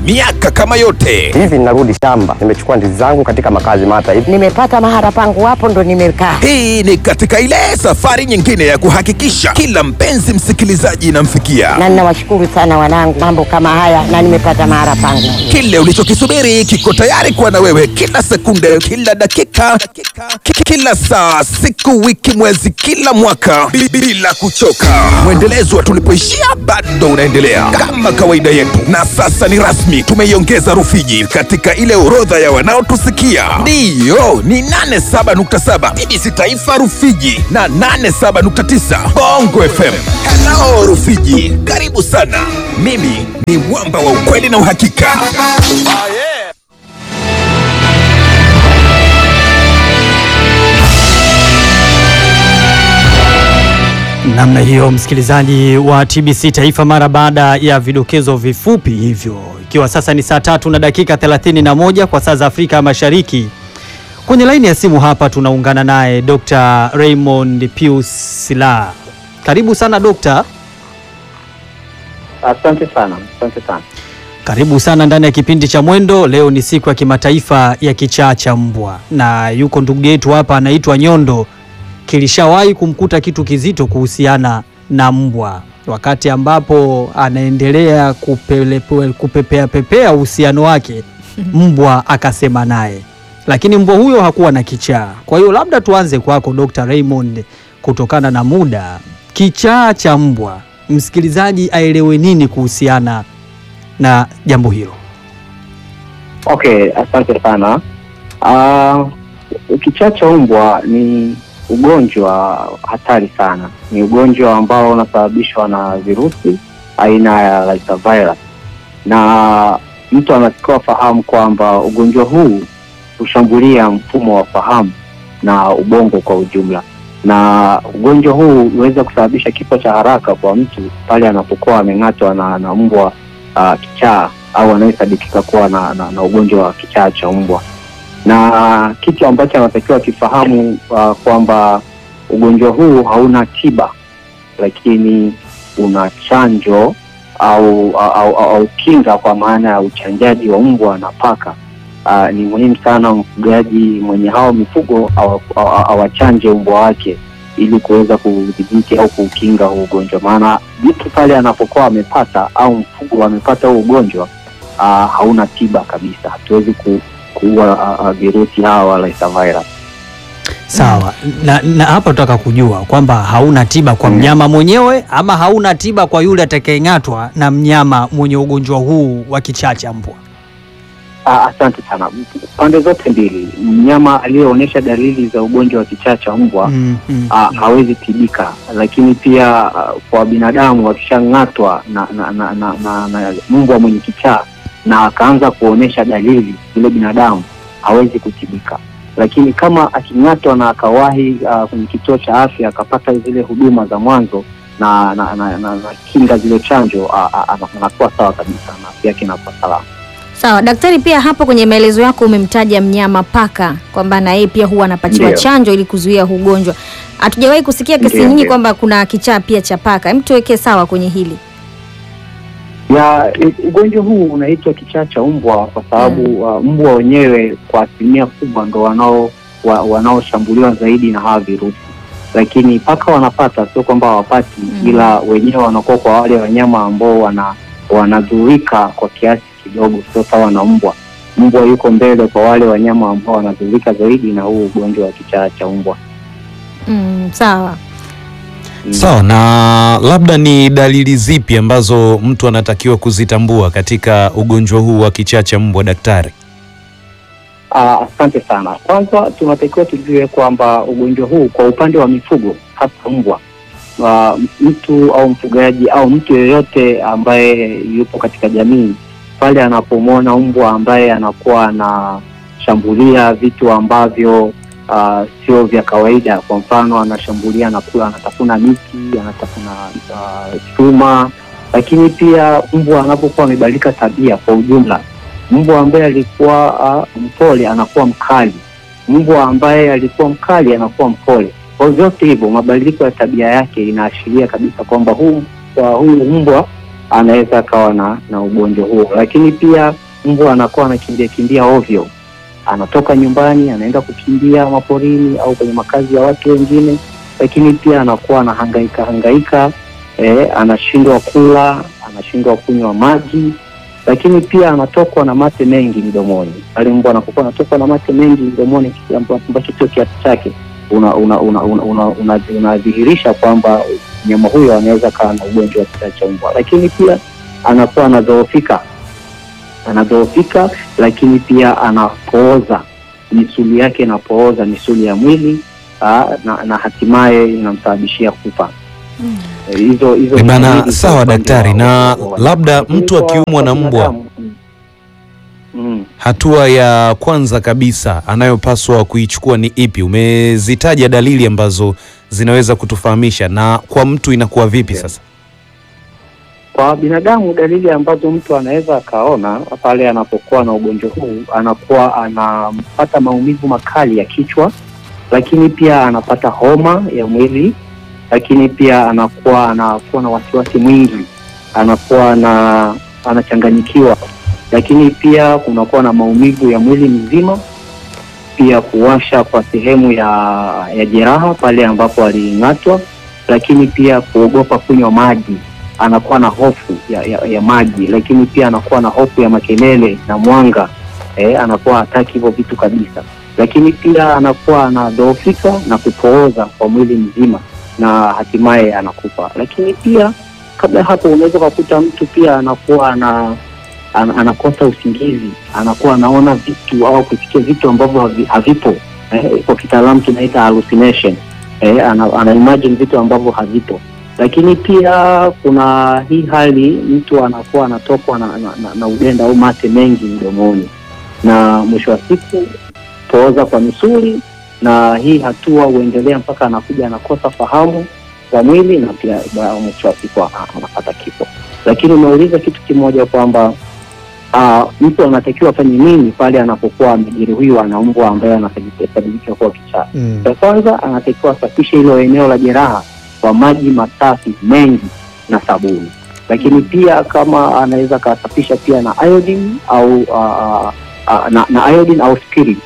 miaka kama yote. Hivi ninarudi shamba, nimechukua ndizi zangu katika makazi mata hivi. Nimepata mahara pangu hapo ndo nimekaa. Hii ni katika ile safari nyingine ya kuhakikisha kila mpenzi msikilizaji inamfikia Na ninawashukuru sana wanangu, mambo kama haya na nimepata mahara pangu. kile ulichokisubiri kiko tayari kuwa na wewe kila sekunde, kila dakika, ki- kila saa, siku, wiki, mwezi, kila mwaka bi- bila kuchoka. Mwendelezo wa tulipoishia bado unaendelea kama kawaida yetu, na sasa ni rasmi, tumeiongeza Rufiji katika ile orodha ya wanaotusikia. Ndiyo, ni 87.7 BBC Taifa Rufiji na 87.9 Bongo FM. Hello Rufiji, karibu sana. Mimi ni mwamba wa ukweli na uhakika. Namna hiyo msikilizaji wa TBC Taifa, mara baada ya vidokezo vifupi hivyo, ikiwa sasa ni saa tatu na dakika 31 kwa saa za Afrika Mashariki. Kwenye laini ya simu hapa tunaungana naye Dr. Raymond Pius Sila. Karibu sana dokta. Asante sana, asante sana. Karibu sana ndani ya kipindi cha Mwendo. Leo ni siku ya kimataifa ya kichaa cha mbwa, na yuko ndugu yetu hapa anaitwa Nyondo. Kilishawahi kumkuta kitu kizito kuhusiana na mbwa, wakati ambapo anaendelea kupele- kupepea pepea uhusiano wake, mbwa akasema naye, lakini mbwa huyo hakuwa na kichaa. Kwa hiyo labda tuanze kwako Dr. Raymond, kutokana na muda, kichaa cha mbwa, msikilizaji aelewe nini kuhusiana na jambo hilo. Okay, asante sana. Uh, kichaa cha mbwa ni ugonjwa hatari sana. Ni ugonjwa ambao unasababishwa na virusi aina ya lyssavirus, na mtu anatakiwa fahamu kwamba ugonjwa huu hushambulia mfumo wa fahamu na ubongo kwa ujumla, na ugonjwa huu huweza kusababisha kifo cha haraka kwa mtu pale anapokuwa ameng'atwa na, na mbwa uh, kichaa au anayesadikika kuwa na, na, na ugonjwa wa kichaa cha mbwa na kitu ambacho anatakiwa kifahamu uh, kwamba ugonjwa huu hauna tiba, lakini una chanjo au, au, au, au kinga kwa maana ya uchanjaji wa mbwa na paka. Uh, ni muhimu sana mfugaji mwenye hao mifugo awa- awa- awachanje mbwa wake ili kuweza kudhibiti au kuukinga huu ugonjwa, maana mtu pale anapokuwa amepata au mfugo amepata huu ugonjwa uh, hauna tiba kabisa, hatuwezi ku, kuua uh, uh, virusi hawa wa lyssavirus. Sawa, na, na hapa tutaka kujua kwamba hauna tiba kwa Mm. mnyama mwenyewe ama hauna tiba kwa yule atakayeng'atwa na mnyama mwenye ugonjwa huu wa kichaa cha mbwa. Ah, asante sana. Pande zote mbili, mnyama aliyeonyesha dalili za ugonjwa wa kichaa cha mbwa Mm, mm, ah, hawezi tibika, lakini pia ah, kwa binadamu wakishang'atwa na, na, na, na, na, na mbwa mwenye kichaa na akaanza kuonyesha dalili, yule binadamu hawezi kutibika, lakini kama aking'atwa na akawahi ah, kwenye kituo cha afya akapata zile huduma za mwanzo na na, na, na, na kinga zile chanjo, ah, ah, ana- anakuwa sawa kabisa na afya yake inakuwa salama. Sawa daktari, pia hapo kwenye maelezo yako umemtaja mnyama paka kwamba na yeye pia huwa anapatiwa Ndiyo. chanjo ili kuzuia huu ugonjwa. Hatujawahi kusikia kesi Ndiyo, nyingi ndiyo. kwamba kuna kichaa pia cha paka. Hem, tuweke sawa kwenye hili. ya u- ugonjwa huu unaitwa kichaa cha mbwa kwa sababu uh, mbwa wenyewe kwa asilimia kubwa ndo wanao wa, wanaoshambuliwa zaidi na hawa virusi, lakini paka wanapata, sio kwamba hawapati Mm. ila wenyewe wanakuwa kwa wale wanyama ambao wana wanadhurika kwa kiasi kidogo, sio sawa na mbwa. Mbwa yuko mbele kwa wale wanyama ambao wanadhurika zaidi na huu ugonjwa wa kichaa cha mbwa. Mm, sawa. Mm. Sawa, na labda ni dalili zipi ambazo mtu anatakiwa kuzitambua katika ugonjwa huu wa kichaa cha mbwa, daktari? Ah, Asante sana. Kwanza tunatakiwa tujue kwamba ugonjwa huu kwa upande wa mifugo hasa mbwa, ah, mtu au mfugaji au mtu yeyote ambaye yupo katika jamii pale anapomwona mbwa ambaye anakuwa anashambulia vitu ambavyo ah, sio vya kawaida, kwa mfano anashambulia, anakula, anatafuna miti, anatafuna ah, chuma, lakini pia mbwa anapokuwa amebadilika tabia kwa ujumla mbwa ambaye alikuwa uh, mpole anakuwa mkali, mbwa ambaye alikuwa mkali anakuwa mpole. Kwa hiyo vyote hivyo, mabadiliko ya tabia yake inaashiria kabisa kwamba huu uh, huyu mbwa uh, anaweza akawa na, na ugonjwa huo. Lakini pia mbwa anakuwa anakimbia kimbia ovyo, anatoka nyumbani anaenda kukimbia maporini au kwenye makazi ya watu wengine, lakini pia anakuwa anahangaika hangaika eh, anashindwa kula, anashindwa kunywa maji, lakini pia anatokwa na mate mengi mdomoni. Pale mbwa anapokuwa anatokwa na mate mengi mdomoni, kitu amba- ambacho sio kiasi chake, unadhihirisha una, una, una, una, unadhihirisha kwamba mnyama huyo anaweza kawa na ugonjwa wa kichaa cha mbwa, lakini pia anakuwa anadhoofika, anadhoofika, lakini pia anapooza, misuli yake inapooza, misuli ya mwili aa, na, na hatimaye inamsababishia kufa. Eh, hizo hizo Eh, ni bana, dalili sawa kwa upande daktari, wa- na wa- wa- labda lakini mtu kwa- akiumwa kwa na mbwa binadamu, mm. Mm. hatua ya kwanza kabisa anayopaswa kuichukua ni ipi? Umezitaja dalili ambazo zinaweza kutufahamisha, na kwa mtu inakuwa vipi Okay. sasa? Kwa binadamu dalili ambazo mtu anaweza akaona pale anapokuwa na ugonjwa huu, anakuwa anapata maumivu makali ya kichwa, lakini pia anapata homa ya mwili, lakini pia anakuwa anakuwa na wasiwasi mwingi, anakuwa na anachanganyikiwa, lakini pia kunakuwa na maumivu ya mwili mzima, pia kuwasha kwa sehemu ya ya jeraha pale ambapo aling'atwa, lakini pia kuogopa kunywa maji anakuwa na hofu ya, ya, ya maji, lakini pia anakuwa na hofu ya makelele na mwanga eh, anakuwa hataki hivyo vitu kabisa, lakini pia anakuwa anadhoofika na kupooza kwa mwili mzima na hatimaye anakufa. Lakini pia kabla ya hapo, unaweza ukakuta mtu pia anakuwa ana, ana, anakosa usingizi, anakuwa anaona vitu au kusikia vitu ambavyo havi- havipo eh, kwa kitaalamu tunaita hallucination eh, ana, ana imagine vitu ambavyo havipo lakini pia kuna hii hali mtu anakuwa anatokwa na, na, na, na udenda au mate mengi mdomoni, na mwisho wa siku pooza kwa misuli, na hii hatua huendelea mpaka anakuja anakosa fahamu za mwili na pia ba- mwisho wa siku ana- anapata kifo. Lakini umeuliza kitu kimoja kwamba uh, mtu anatakiwa afanye nini pale anapokuwa amejeruhiwa na mbwa ambaye anasababisha kuwa kichaa. Mm. Cha kwanza anatakiwa asafishe hilo eneo la jeraha kwa maji masafi mengi na sabuni, lakini pia kama anaweza akasafisha pia na iodine au uh, uh, na, na iodine au spirit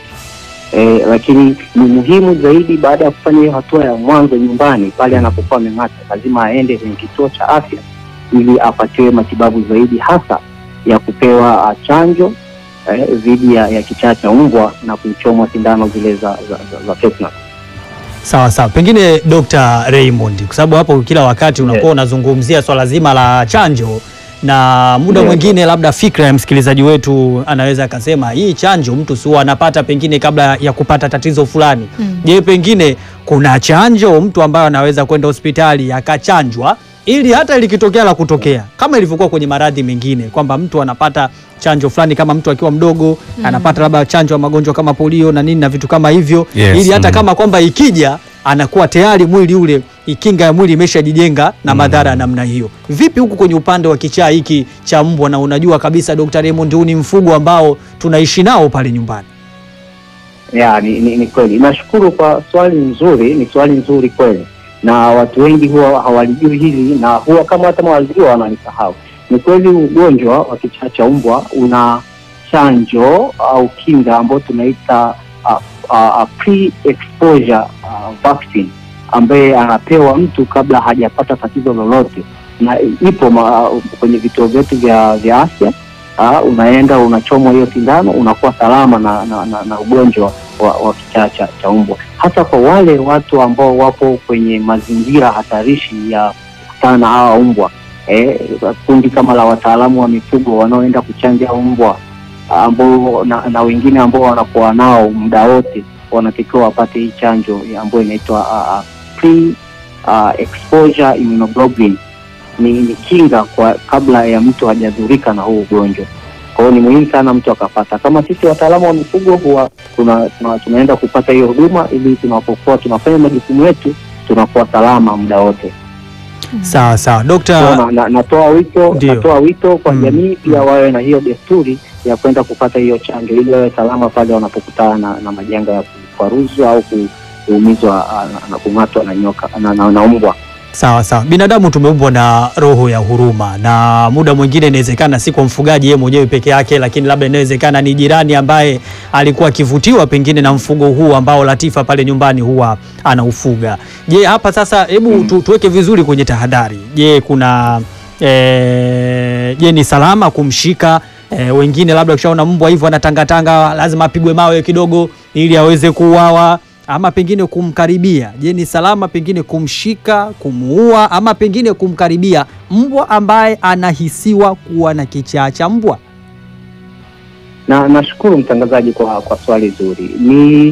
eh, lakini ni muhimu zaidi baada ya kufanya hiyo hatua ya mwanzo nyumbani, pale anapokuwa ameng'ata, lazima aende kwenye kituo cha afya ili apatiwe matibabu zaidi, hasa ya kupewa uh, chanjo eh, dhidi ya, ya kichaa cha mbwa na kuchomwa sindano zile za, za, za, za tetanus. Sawa sawa, pengine Dr. Raymond, kwa sababu hapo kila wakati unakuwa Yes. unazungumzia swala zima la chanjo na muda Yes. mwingine labda fikra ya msikilizaji wetu anaweza akasema hii chanjo mtu si huwa anapata pengine kabla ya kupata tatizo fulani. Mm. Je, pengine kuna chanjo mtu ambaye anaweza kwenda hospitali akachanjwa ili hata likitokea la kutokea kama ilivyokuwa kwenye maradhi mengine kwamba mtu anapata chanjo fulani kama mtu akiwa mdogo anapata labda chanjo ya magonjwa kama polio na nini na vitu kama hivyo Yes, ili hata mm. kama kwamba ikija anakuwa tayari mwili ule ikinga ya mwili imeshajijenga na madhara ya namna hiyo. Vipi huku kwenye upande wa kichaa hiki cha mbwa, na unajua kabisa Dr. Raymond, huu ni mfugo ambao tunaishi nao pale nyumbani. Ya, ni, ni, ni kweli. Nashukuru kwa swali nzuri, ni swali nzuri kweli, na watu wengi huwa hawalijui hili na huwa kama hata walijua wanalisahau. Ni kweli ugonjwa wa kichaa cha mbwa una chanjo au kinga ambayo tunaita uh, uh, pre-exposure uh, vaccine ambaye anapewa mtu kabla hajapata tatizo lolote, na ipo ma, kwenye vituo vyetu vya, vya afya Ah, unaenda unachomwa hiyo sindano unakuwa salama na, na, na, na ugonjwa wa, wa kichaa cha, cha mbwa, hasa kwa wale watu ambao wapo kwenye mazingira hatarishi ya kukutana na hawa mbwa eh, kundi kama la wataalamu wa mifugo wanaoenda kuchanja mbwa ambao na, na wengine ambao wanakuwa nao muda wote wanatakiwa wapate hii chanjo ya ambayo inaitwa uh, pre uh, exposure immunoglobulin ni, ni kinga kwa kabla ya mtu hajadhurika na huu ugonjwa. Kwa hiyo ni muhimu sana mtu akapata. Kama sisi wataalamu wa mifugo huwa tuna, tuna, tunaenda kupata hiyo huduma ili tunapokuwa tunafanya majukumu yetu tunakuwa salama muda wote. Sawa sawa, Kwa Dr. na, na, natoa wito Ndio. natoa wito kwa Mm. jamii pia wawe na hiyo desturi ya kwenda kupata hiyo chanjo ili wawe salama pale wanapokutana na, na majanga ya kufaruzwa au ku- kuumizwa ah, na, na kung'atwa na nyoka na, na, na mbwa. Sawa sawa, binadamu tumeumbwa na roho ya huruma, na muda mwingine inawezekana si kwa mfugaji yeye mwenyewe peke yake, lakini labda inawezekana ni jirani ambaye alikuwa akivutiwa pengine na mfugo huu ambao Latifa pale nyumbani huwa anaufuga. Je, hapa sasa, hebu tu, tuweke vizuri kwenye tahadhari. Je, kuna eh, je ni salama kumshika eh, wengine labda ukishaona mbwa hivyo anatangatanga lazima apigwe mawe kidogo ili aweze kuuawa ama pengine kumkaribia. Je, ni salama pengine kumshika, kumuua ama pengine kumkaribia mbwa ambaye anahisiwa kuwa na kichaa cha mbwa? na nashukuru mtangazaji kwa kwa swali zuri. Ni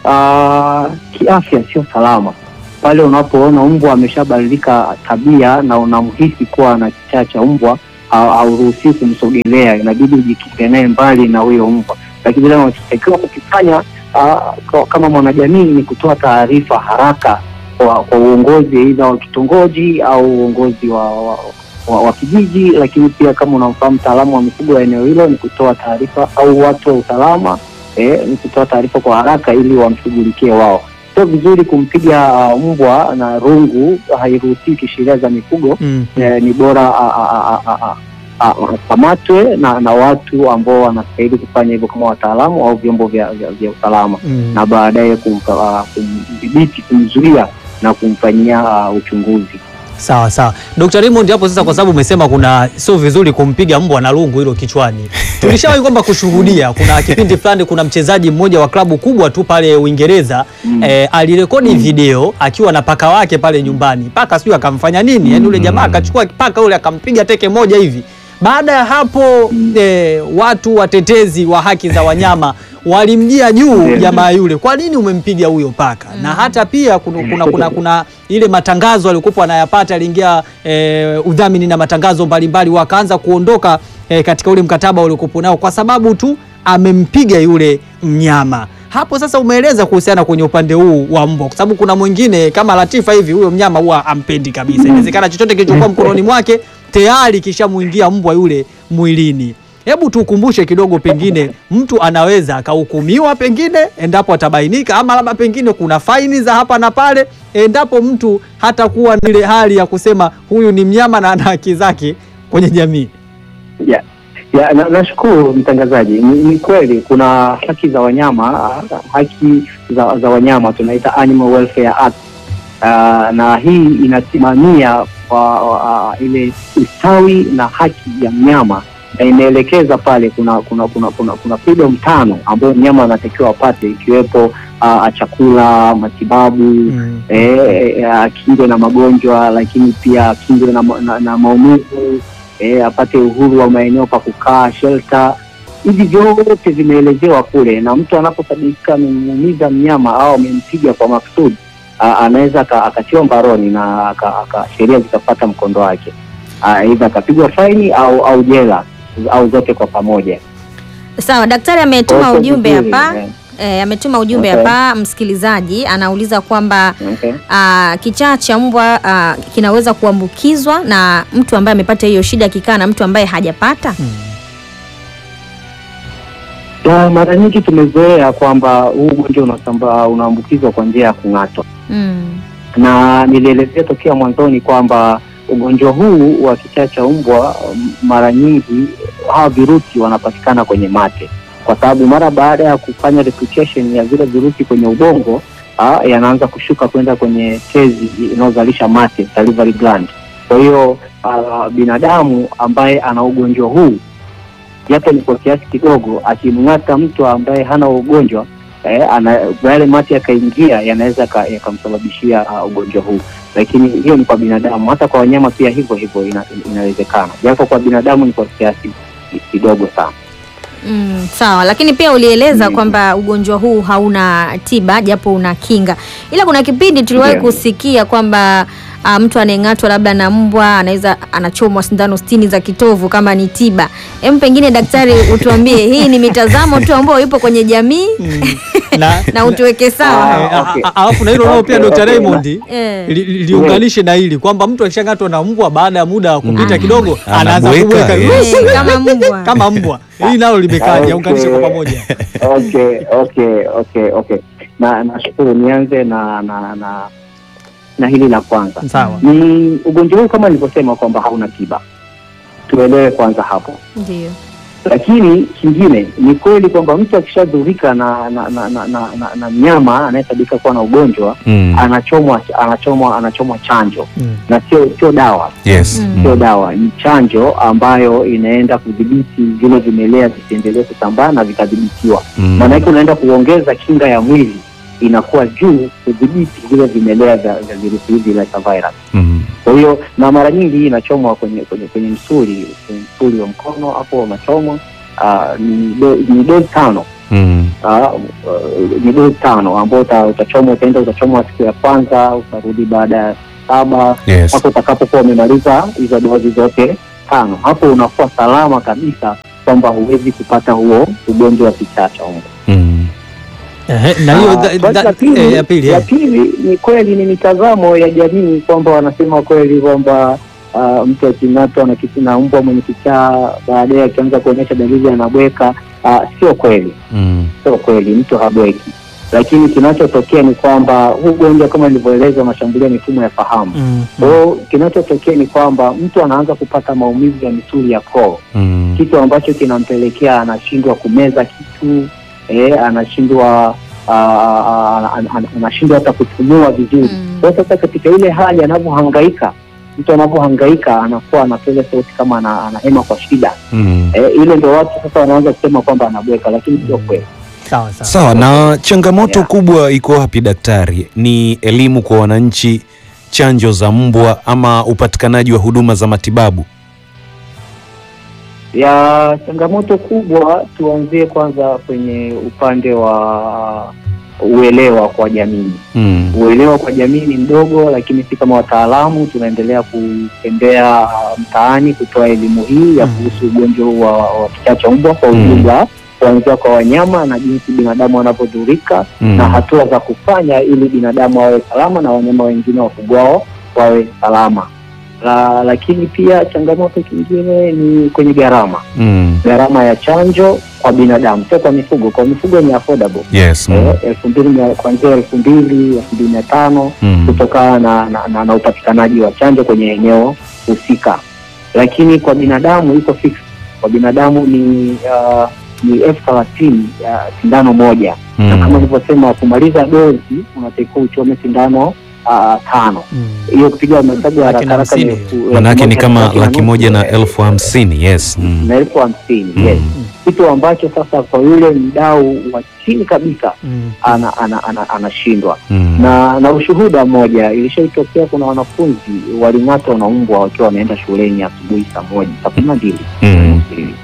uh, kiafya sio salama pale unapoona mbwa ameshabadilika tabia na unamhisi kuwa na kichaa cha mbwa, ha- hauruhusiwi kumsogelea, inabidi ujikinge naye mbali na huyo mbwa. Lakini vile unachotakiwa kukifanya uh, kwa- kama mwanajamii ni kutoa taarifa haraka kwa, kwa uongozi aidha wa kitongoji au uongozi wa, wa, wa, wa kijiji, lakini pia kama unamfahamu mtaalamu wa mifugo wa eneo hilo ni kutoa taarifa, au watu wa usalama eh, ni kutoa taarifa kwa haraka ili wamshughulikie wao. Sio vizuri kumpiga uh, mbwa na rungu, hairuhusiwi kisheria za mifugo. Mm. Eh, ni bora a- a- a- a- a- a- akamatwe na, na watu ambao wanastahili kufanya hivyo kama wataalamu au vyombo vya, vya, vya usalama Mm. na baadaye kumpa- ah, kumdhibiti, kumzuia na kumfanyia ah, uchunguzi. Sawa sawa, Dr. Raymond, hapo sasa, kwa sababu umesema kuna sio vizuri kumpiga mbwa na lungu hilo kichwani, tulishawahi kwamba kushuhudia, kuna kipindi fulani, kuna mchezaji mmoja wa klabu kubwa tu pale Uingereza Mm. eh, alirekodi video akiwa na paka wake pale nyumbani, paka sijui akamfanya nini, yani yule jamaa akachukua paka yule akampiga teke moja hivi. Baada ya hapo eh, watu watetezi wa haki za wanyama walimjia juu Ndio. jamaa yule, kwa nini umempiga huyo paka? Na hata pia kuna, kuna, kuna, kuna ile matangazo alikuwa anayapata, aliingia eh, udhamini na matangazo mbalimbali, wakaanza kuondoka eh, katika ule mkataba uliokuwa nao kwa sababu tu amempiga yule mnyama. Hapo sasa umeeleza kuhusiana kwenye upande huu wa mbwa, kwa sababu kuna mwingine kama Latifa hivi, huyo mnyama huwa ampendi kabisa. Inawezekana chochote kilichokuwa mkononi mwake tayari kishamuingia mbwa yule mwilini. Hebu tukumbushe kidogo, pengine mtu anaweza akahukumiwa pengine endapo atabainika, ama labda pengine kuna faini za hapa na pale endapo mtu hatakuwa na ile hali ya kusema huyu ni mnyama na ana haki zake kwenye jamii. ya ya na- nashukuru mtangazaji. Ni, ni kweli kuna haki za wanyama, ah, haki za, za wanyama tunaita Animal Welfare Act. Ah, na hii inasimamia kwa ah, ile ustawi na haki ya mnyama na imeelekeza pale kuna kuna kuna kuna, kuna freedom tano ambayo mnyama anatakiwa apate ikiwepo ah, chakula, matibabu Mm. eh, eh, akingwe na magonjwa, lakini pia akingwe na, ma- na, na maumivu eh, apate uhuru wa maeneo pa kukaa shelter. Hivi vyote vimeelezewa kule, na mtu anaposadikika amemuumiza mnyama au amempiga kwa makusudi, a- anaweza aka- akatiwa mbaroni na aka- aka- sheria zitapata mkondo wake, Ah, aidha akapigwa faini au au jela au zote kwa pamoja. Sawa, daktari ametuma Kwa hiyo ujumbe vizuri, hapa eh, e, ametuma ujumbe Okay. hapa. Msikilizaji anauliza kwamba okay. ah, kichaa cha mbwa ah, kinaweza kuambukizwa na mtu ambaye amepata hiyo shida akikaa na mtu ambaye hajapata. Ya, mara nyingi tumezoea kwamba huu ugonjwa unasambaa unaambukizwa kwa njia ya kung'atwa. Mm. na nilielezea tokea mwanzoni kwamba ugonjwa huu wa kichaa cha mbwa m- mara nyingi hawa virusi wanapatikana kwenye mate, kwa sababu mara baada ya kufanya replication ya vile virusi kwenye ubongo ah, yanaanza kushuka kwenda kwenye tezi inayozalisha mate, salivary gland. Kwa hiyo ah, binadamu ambaye ana ugonjwa huu japo ni kwa kiasi kidogo, akimng'ata mtu ambaye hana ugonjwa eh, ana yale mate yakaingia yanaweza yaka- yakamsababishia uh, ugonjwa huu, lakini hiyo ni kwa binadamu. Hata kwa wanyama pia hivyo hivyo ina, inawezekana, japo kwa binadamu ni kwa kiasi kidogo sana. Mm, sawa, lakini pia ulieleza Mm. kwamba ugonjwa huu hauna tiba japo una kinga, ila kuna kipindi tuliwahi Ndio. kusikia kwamba ah, mtu anayeng'atwa labda na mbwa anaweza anachomwa sindano sitini za kitovu kama ni tiba. Hem, pengine daktari, utuambie hii ni mitazamo tu ambayo ipo kwenye jamii na, na utuweke sawa. Eh, a- okay. a- alafu na hilo nao pia Okay, Dr. okay. Raymond Eh. li- li- liunganishe na hili kwamba mtu akishang'atwa na mbwa baada ya muda wa kupita kidogo anaanza Anabweka, kubweka yes. Eh, kama mbwa. kama mbwa. Hii nalo limekaja, Okay. unganishe kwa pamoja. okay, okay, okay, okay. Na nashukuru, nianze na na na na hili la kwanza Sawa. ni ugonjwa huu kama nilivyosema kwamba hauna tiba, tuelewe kwanza hapo. Ndio. Lakini kingine ni kweli kwamba mtu akishadhurika na na, na, na, na, na, na mnyama anayesadika kuwa na ugonjwa Mm. anachomwa anachomwa anachomwa chanjo Mm. na sio sio dawa Yes. Mm. sio Mm. dawa, ni chanjo ambayo inaenda kudhibiti vile vimelea visiendelee kusambaa na vikadhibitiwa. Mm. Maana yake unaenda kuongeza kinga ya mwili inakuwa juu kudhibiti vile vimelea vya vya virusi hivi vya virus. Mm. Kwa hiyo na mara nyingi hii inachomwa kwenye kwenye kwenye msuli kwenye msuli wa mkono hapo unachomwa. Uh, ni do- ni dozi tano Mm. uh, ni dozi tano ambao uta- utachomwa, utaenda utachomwa siku ya kwanza, utarudi baada ya saba Yes. mpaka utakapokuwa umemaliza hizo dozi zote tano. Hapo unakuwa salama kabisa kwamba huwezi kupata huo ugonjwa wa kichaa cha mbwa. Mm. Ehe, na hiyo Ah, dha- swali dha- la pili- eh, ya pili la eh. pili ni kweli, ni mitazamo ya jamii kwamba wanasema kweli kwamba ah, mtu aking'atwa na kiti na mbwa mwenye kichaa baadaye akianza kuonyesha dalili anabweka. Ah, sio kweli, Mm. sio kweli, mtu habweki, lakini kinachotokea ni kwamba huu ugonjwa kama ilivyoelezwa unashambulia mifumo ya fahamu. Mm. Kwa hiyo kinachotokea ni kwamba mtu anaanza kupata maumivu ya misuli ya koo Mm. kitu ambacho kinampelekea anashindwa kumeza kitu eh, anashindwa ah, ah, ah, an- anashindwa hata kupumua vizuri. Mm. Kwa hiyo sasa katika ile hali anavyohangaika, mtu anavyohangaika anakuwa anapiga sauti kama ana- anahema kwa shida Mm. eh, ile ndio watu sasa wanaanza kusema kwamba anabweka, lakini sio kweli. Sawa sawa. Sawa, na changamoto Yeah. kubwa iko wapi daktari? Ni elimu kwa wananchi, chanjo za mbwa, ama upatikanaji wa huduma za matibabu? ya changamoto kubwa, tuanzie kwanza kwenye upande wa uelewa kwa jamii. Mm. uelewa kwa jamii ni mdogo, lakini si kama wataalamu tunaendelea kutembea uh, mtaani kutoa elimu hii ya Mm. kuhusu ugonjwa huu wa, wa kichaa cha mbwa kwa Mm. ujumla, kuanzia kwa wanyama na jinsi binadamu wanavyodhurika Mm. na hatua za kufanya ili binadamu wawe salama na wanyama wengine wafugwao wawe salama. La, lakini pia changamoto kingine ni kwenye gharama, Mm. gharama ya chanjo kwa binadamu, sio kwa mifugo. Kwa mifugo ni affordable Yes. Mm. eh, elfu mbili mia- kuanzia elfu mbili elfu mbili mia tano Mm. kutokana na, na, na, na upatikanaji wa chanjo kwenye eneo husika, lakini kwa binadamu iko fix. Kwa binadamu ni uh, ni elfu thelathini uh, sindano moja na kama Mm. nilivyosema, kumaliza dozi unatakiwa uchome sindano uh, tano. Mm. Hiyo kupiga mahesabu ya Laki na haraka haraka ni hamsini. elfu- Manake ni elfu kama moja laki moja na nusu, elfu hamsini. Yes. Mm. na elfu hamsini Mm. yes, kitu ambacho sasa kwa yule mdau wa chini kabisa Mm. ana, ana, ana, anashindwa Mm. na na ushuhuda mmoja ilishaitokea, kuna wanafunzi waling'atwa na mbwa wakiwa wanaenda shuleni asubuhi saa moja saa kumi na mbili Mm.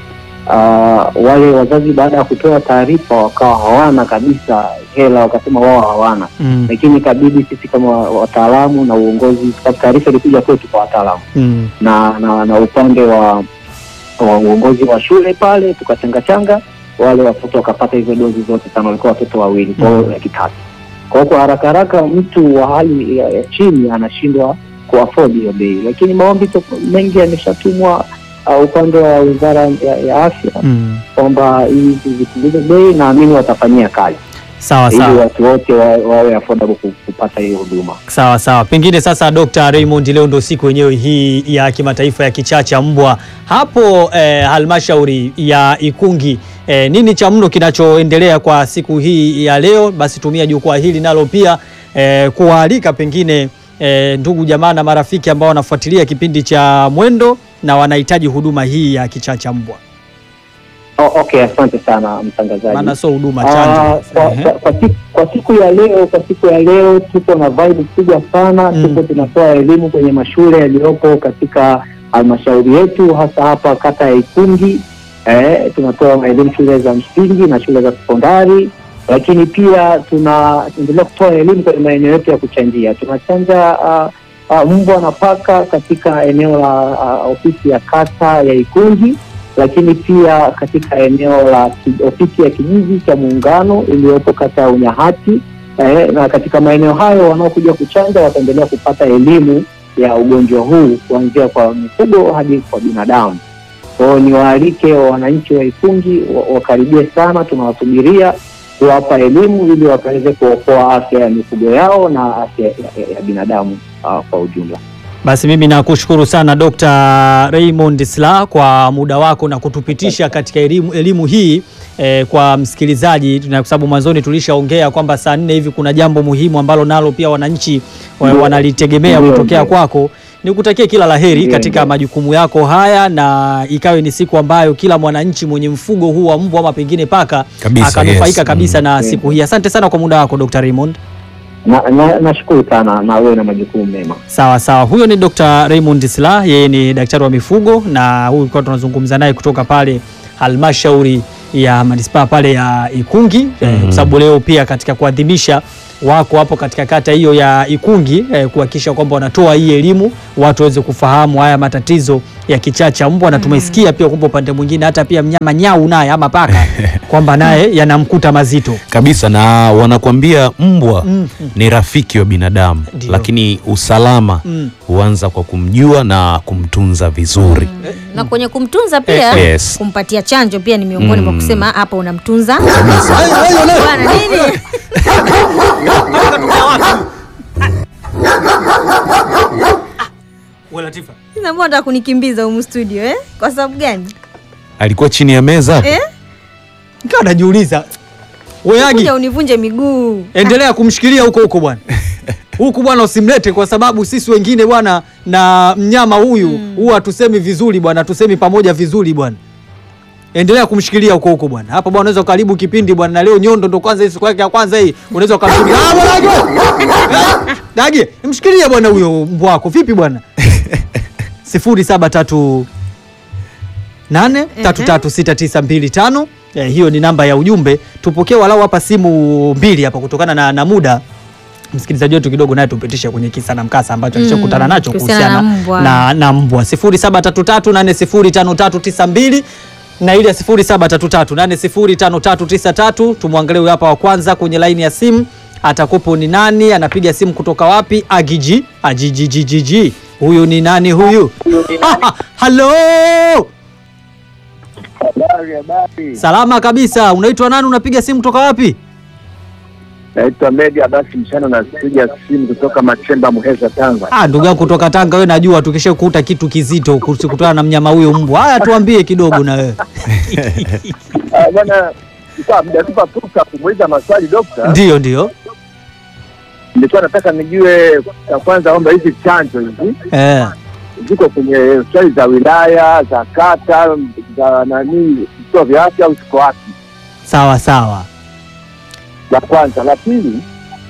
uh, wale wazazi baada ya kutoa taarifa wakawa hawana kabisa hela, wakasema wao hawana, Mm. lakini ikabidi sisi kama wataalamu na uongozi, kwa sababu taarifa ilikuja kwetu kwa wataalamu Mm. na, na, na upande wa wa uongozi wa shule pale, tukachangachanga wale watoto wakapata hizo dozi zote tano, walikuwa watoto wawili, kwa hiyo Mm. laki tatu. Kwa hiyo kwa haraka haraka mtu wa hali ya, ya chini anashindwa kuafford hiyo bei, lakini maombi to- mengi yameshatumwa uh, upande wa wizara ya, ya afya Mm. kwamba hizi zipunguze bei, naamini watafanyia kazi Sawa ili sawa. watu wote wa- wawe affordable ku- kupata hiyo huduma. Sawa sawa, pengine sasa, Dr. Raymond, leo ndo siku yenyewe hii ya kimataifa ya kichaa cha mbwa hapo eh, halmashauri ya Ikungi. Eh, nini cha mno kinachoendelea kwa siku hii ya leo? Basi tumia jukwaa hili nalo pia eh, kuwaalika pengine eh, ndugu jamaa na marafiki ambao wanafuatilia kipindi cha Mwendo na wanahitaji huduma hii ya kichaa cha mbwa, Oh, okay, asante sana mtangazaji. maana sio huduma Ah, chanjo. kwa, Ehe. kwa, kwa, siku, kwa siku ya leo kwa siku ya leo tuko na vibe kubwa sana Mm. tuko tunatoa elimu kwenye mashule yaliyopo katika halmashauri yetu hasa hapa kata ya Ikungi. Eh, tunatoa elimu shule za msingi na shule za sekondari, lakini pia tunaendelea kutoa elimu kwenye maeneo yetu ya kuchanjia. Tunachanja uh, uh, mbwa na paka katika eneo la uh, ofisi ya kata ya Ikungi lakini pia katika eneo la ki- ofisi ya kijiji cha Muungano iliyopo kata ya Unyahati eh, na katika maeneo hayo wanaokuja kuchanja wataendelea kupata elimu ya ugonjwa huu kuanzia kwa mifugo hadi kwa binadamu. Kwa hiyo niwaalike wananchi wa Ikungi wa- wakaribie sana, tunawasubiria kuwapa elimu ili wakaweze kuokoa afya ya mifugo yao na afya ya, ya, ya binadamu uh, kwa ujumla. Basi mimi nakushukuru sana Dr. Raymond Sla kwa muda wako na kutupitisha katika elimu, elimu hii eh, kwa msikilizaji, na kwa sababu mwanzoni tulishaongea kwamba saa nne hivi kuna jambo muhimu ambalo nalo pia wananchi wa- Ndio. wanalitegemea Ndio, kutokea ndio. kwako. Nikutakie kila laheri Ndio, katika ndio. majukumu yako haya, na ikawe ni siku ambayo kila mwananchi mwenye mfugo huu wa mbwa ama pengine paka Kabisa, akanufaika yes. kabisa Mm. na siku hii. Asante sana kwa muda wako Dr. Raymond. Na- na- Nashukuru sana na wewe na majukumu mema. Sawa sawa, huyo ni Dr. Raymond Sla, yeye ni daktari wa mifugo na huyu kwa tunazungumza naye kutoka pale halmashauri ya manispaa pale ya Ikungi eh, kwa sababu leo pia katika kuadhimisha wako hapo katika kata hiyo ya Ikungi eh, kuhakikisha kwamba wanatoa hii elimu watu waweze kufahamu haya matatizo ya kichaa cha mbwa, na tumesikia pia kwamba upande mwingine hata pia mnyama nyau naye ama paka kwamba naye yanamkuta mazito. kabisa na wanakwambia mbwa Mm, mm. ni rafiki wa binadamu Ndio. lakini usalama Mm. huanza kwa kumjua na kumtunza vizuri na kwenye kumtunza pia Eh, yes. kumpatia chanjo pia ni miongoni mwa Mm. kusema hapa unamtunza kabisa bwana nini Sasa mbona nataka kunikimbiza humu studio eh? Kwa sababu gani? alikuwa chini ya meza Eh? Nikawa najiuliza weagi Kuja univunje miguu. endelea kumshikilia huko huko bwana huku bwana usimlete kwa sababu sisi wengine bwana na mnyama huyu huwa hatusemi vizuri bwana tusemi pamoja vizuri bwana endelea kumshikilia huko huko bwana hapa bwana unaweza ukaribu kipindi bwana na leo nyondo ndo kwanza hii siku yake ya kwanza hii unaweza ukamshikilia ah bwana Dagi! Eh, Dagi mshikilie bwana huyo mbwa wako vipi bwana sifuri saba tatu nane tatu tatu sita tisa mbili tano eh, hiyo ni namba ya ujumbe tupokee walau hapa simu mbili hapa kutokana na, na muda msikilizaji wetu kidogo naye tupitishe kwenye kisa na mkasa ambacho Mm, alichokutana nacho kuhusiana kuhusiana na mbwa. na, na mbwa 0733805392 na ile ya 0733805393 tumwangalie huyu hapa wa kwanza kwenye laini ya simu atakupo ni nani anapiga simu kutoka wapi agiji ajijijijiji huyu ni nani huyu Ah, halo Habari, habari. salama kabisa unaitwa nani unapiga simu kutoka wapi Naitwa Medi Abasi Mchana, napiga simu kutoka Machemba, Muheza, Tanga. Ah, ndugu yangu kutoka Tanga, wewe najua tukishakuta kitu kizito kutokana na mnyama huyo mbwa. Haya, tuambie kidogo na wewe. Ah, Bwana, kwa mjatupa fursa kumuuliza maswali dokta. Ndio, ndio. Nilikuwa nataka nijue ya kwanza kwamba hizi chanjo hizi Eh, ziko kwenye hospitali za wilaya za kata za nani vituo vya afya au ziko wapi? sawa sawa. La kwanza. La pili,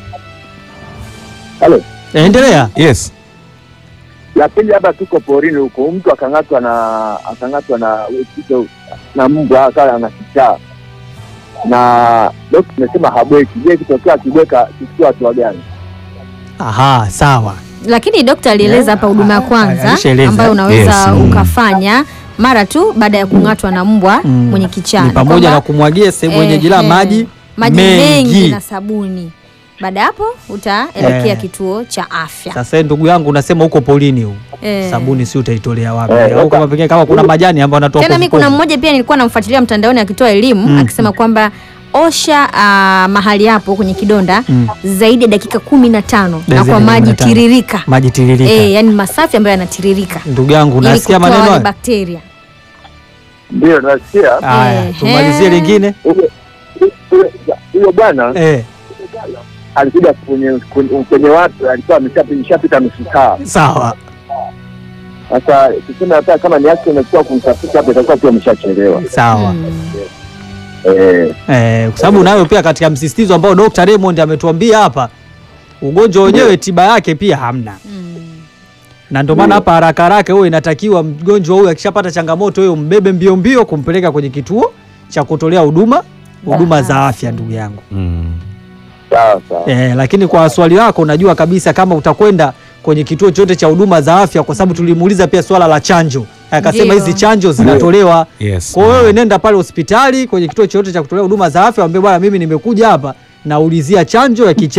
halo, Eh, endelea. yes la pili, labda tuko porini huko, mtu akang'atwa na akang'atwa na kitu na mbwa akawa ana kichaa na dokta amesema habweki. Je, kitokea akibweka kichukua hatua gani? Aha, sawa. Lakini dokta alieleza hapa huduma ya kwanza alishaeleza. ambayo unaweza Yes, mm. ukafanya mara tu baada ya kung'atwa na mbwa Mm. mwenye kichaa. Ni pamoja Kwamba- na kumwagia sehemu yenye Eh, jila eh, maji maji mengi. mengi. na sabuni. Baada ya hapo utaelekea Eh. kituo cha afya. Sasa wewe ndugu yangu unasema huko polini huko. Eh. Sabuni si utaitolea wapi? Eh, Au sasa- kama pekee kama kuna majani ambayo anatoa Tena povu mimi kuna povu. mmoja pia nilikuwa namfuatilia mtandaoni akitoa elimu Mm. akisema kwamba osha ah, mahali hapo kwenye kidonda Mm. zaidi ya dakika kumi na tano na Zaidi ya kwa maji 15. tiririka Maji tiririka. eh, yani masafi ambayo yanatiririka Ndugu yangu ili unasikia kutoa maneno wale haya? bakteria. Ndio nasikia Haya, Ehe. tumalizie lingine. Huyo- huyo- huyo bwana Eh, alikuja kwenye kwenye- kwenye watu alikuwa ameshapita nusu saa. sawa. Sasa tuseme hata kama ni action imekuwa kumtafuta hapo, itakuwa pia ameshachelewa. Sawa. Eh, Eh, kwa sababu nayo pia katika msisitizo ambao Dr. Raymond ametuambia hapa ugonjwa wenyewe tiba yake pia hamna. Na ndio maana hapa haraka haraka huyo inatakiwa mgonjwa huyo akishapata changamoto hiyo mbebe mbio mbio kumpeleka kwenye kituo cha kutolea huduma huduma za afya ndugu yangu. mm. sawa sawa. Eh, lakini kwa swali lako unajua kabisa kama utakwenda kwenye kituo chote cha huduma za afya kwa sababu tulimuuliza pia swala la chanjo. Akasema Ndio. hizi chanjo zinatolewa yes kwa hiyo wewe nenda pale hospitali kwenye kituo chochote cha kutolea huduma za afya, waambie bwana, mimi nimekuja hapa naulizia chanjo ya kichaa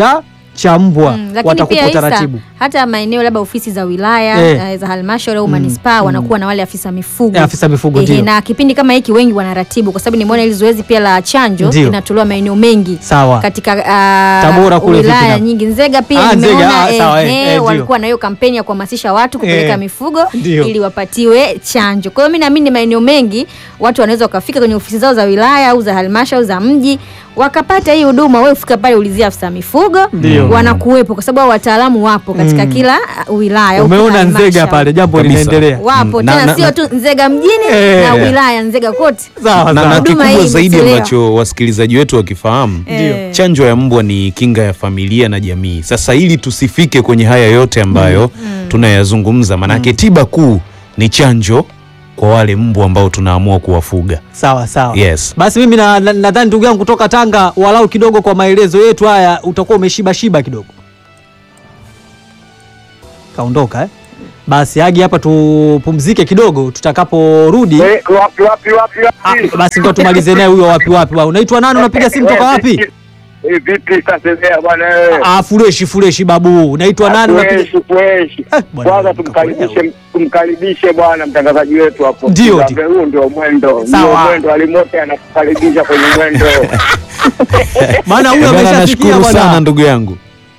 cha mbwa Mm, lakini watakupa pia Isa, utaratibu hata maeneo labda ofisi za wilaya Eh. eh, za halmashauri au manispaa wanakuwa na wale afisa mifugo Eh, afisa mifugo, Ehe, ndio. na kipindi kama hiki wengi wanaratibu kwa sababu nimeona hili zoezi pia la chanjo Ndio. linatolewa maeneo mengi sawa katika uh, Tabora kule vipi wilaya na- nyingi Nzega pia Ah, Nzega, nimeona ah, sawa, eh, eh, eh, ndio. walikuwa na hiyo kampeni ya kuhamasisha watu kupeleka Eh, mifugo ndio. ili wapatiwe chanjo. Kwa hiyo mimi naamini maeneo mengi watu wanaweza wakafika kwenye ofisi zao za wilaya au za halmashauri za mji wakapata hii huduma. Wewe ufika pale ulizia afisa mifugo, Ndio. wanakuwepo kwa sababu hao wataalamu wapo katika Mm. kila uh, wilaya. au kila umeona Nzega halmashauri. pale jambo Kabisa. linaendelea wapo Mm, na- tena na- sio na- tu Nzega mjini Eh. na wilaya Nzega kote. sawa na, sawa na Huduma kikubwa hii zaidi imechelewa. ambacho wasikilizaji wetu wakifahamu Eh. chanjo ya mbwa ni kinga ya familia na jamii. Sasa ili tusifike kwenye haya yote ambayo tunayazungumza, manake tiba kuu ni chanjo kwa wale mbwa ambao tunaamua kuwafuga. sawa sawa Yes. basi mimi nadhani na, nadhani ndugu yangu kutoka Tanga walau kidogo kwa maelezo yetu haya utakuwa umeshiba shiba kidogo kaondoka eh? basi agi hapa tupumzike kidogo tutakaporudi Eh, wapi wapi wapi ah, wapi? basi ndo tumalize naye huyo wapi wapi wa unaitwa nani unapiga simu toka wapi Eh, vipi sasa bwana wewe? ah, fureshi fureshi babu unaitwa nani unapiga Fresh, fresh. Eh, bwana, Kwanza nikakuelewa. tumkaribishe tumkaribishe bwana mtangazaji wetu hapo. Ndio, Ndio, ndio. Huo ndio mwendo. Ndio Sawa. mwendo alimote anakukaribisha kwenye mwendo. maana huyo Eh, bwana, ameshasikia nashukuru sana bwana ndugu yangu.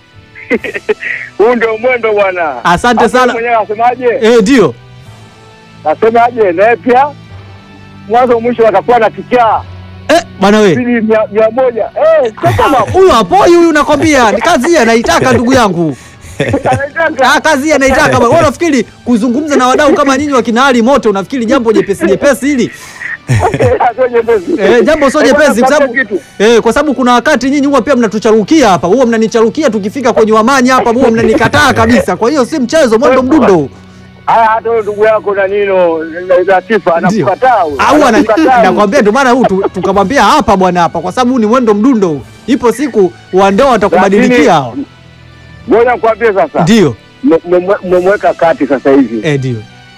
Huu ndio mwendo bwana. Asante Hapo sana. Mwenyewe asemaje? eh ndio Nasemaje? Naye pia mwanzo mwisho atakuwa na kichaa. eh bwana we Sili mia mia moja. Eh, sasa mambo. huyo hapoi huyu nakwambia ni kazi hii anaitaka ndugu yangu Anaitaka. Ah, kazi hii anaitaka bwana. Wewe unafikiri kuzungumza na wadau kama nyinyi wakina Ali Moto unafikiri jambo jepesi jepesi hili Sio nyepesi. eh, jambo sio Eh, jepesi kwa bwana, sababu kitu. eh, kwa sababu kuna wakati nyinyi huwa pia mnatucharukia hapa, huwa mnanicharukia tukifika kwenye wamani hapa, huwa mnanikataa kabisa. Kwa hiyo si mchezo, mwendo mdundo Haya, hata huyo ndugu yako na nino Latifa Ndio. anakukataa huyo. au ana- Anakukataa huyo. nakwambia, ndio maana huu tu- tukamwambia hapa bwana, hapa kwa sababu huu ni mwendo mdundo huu. Ipo siku wandao watakubadilikia hao. Ngoja nikwambie sasa. Ndio Mmemweka kati sasa hivi. eh, ndio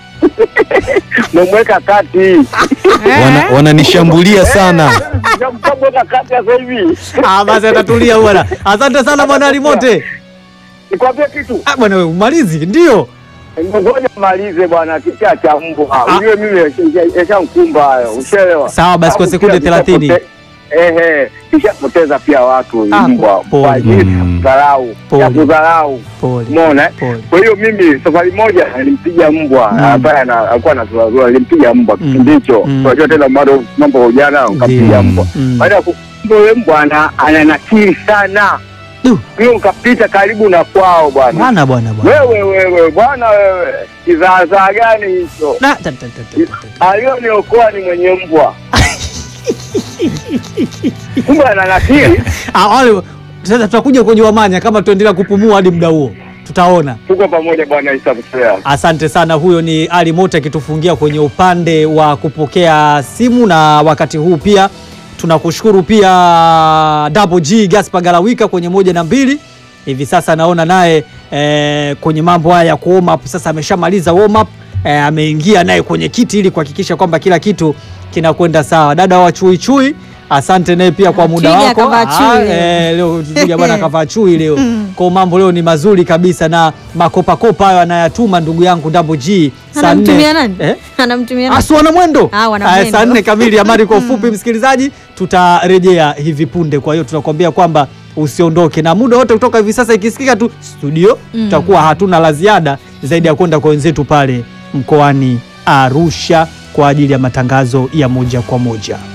Mmemweka kati. Wana, wananishambulia sana. Mmemweka kati sasa hivi. ah, basi atatulia bwana. Asante sana bwana Ali Mote. Nikwambie kitu. Ah, bwana wewe umalizi, ndio Ngoja malize bwana kichaa cha mbwa. Ah. Ujue mimi yashamkumba hayo. Ushaelewa? Sawa, basi kwa Alafu sekunde pia 30. kishapote- Ehe, kishapoteza pia watu huyu Ah, mbwa pole. kwa ajili ya Mm. kudharau, Pole. ya kudharau. pole Umeona? eh? pole. Kwa hiyo mimi safari moja nilimpiga mbwa Mm. ambaye ana- alikuwa anazurura, nilimpiga mbwa Mm. kipindi hicho. Mm. Unajua tena bado mambo ya ujana, ukampiga Ndio. mbwa. Mm. Baada ya kumpiga yule mbwa ana ana nakili sana. Du. Hiyo nikapita karibu na kwao bwana. Bwana bwana bwana. Wewe wewe bwana wewe, kizaazaa gani hicho? Na, ta, ta, ta, ta, ta, ta. Aliyoniokoa ni mwenye mbwa. Kumbe ana nakili. Ah, wale sasa tutakuja kwenye wamanya kama tuendelea kupumua hadi muda huo. Tutaona. Tuko pamoja bwana Isa Msea. Asante sana. Huyo ni Ali Mote akitufungia kwenye upande wa kupokea simu, na wakati huu pia tunakushukuru pia Double G Gaspar Galawika kwenye moja na mbili. Hivi sasa naona naye eh, kwenye mambo haya ya ku warm up sasa ameshamaliza warm up eh, ameingia naye kwenye kiti ili kuhakikisha kwamba kila kitu kinakwenda sawa. Dada wa chui chui, asante naye pia kwa muda Twiga wako. kavaa chui Ah, leo. eh, leo twiga bwana kavaa chui leo. Kwa mambo leo ni mazuri kabisa na makopakopa hayo anayatuma ndugu yangu Double G saa nne. Anamtumia nani? Eh? Anamtumia nani? Asu wana mwendo Ah, wana Aya, mwendo. saa nne kamili. Habari kwa ufupi, msikilizaji, tutarejea hivi punde. Kwa hiyo tunakwambia kwamba usiondoke, na muda wote kutoka hivi sasa ikisikika tu studio, tutakuwa hatuna la ziada zaidi ya kwenda kwa wenzetu pale mkoani Arusha kwa ajili ya matangazo ya moja kwa moja.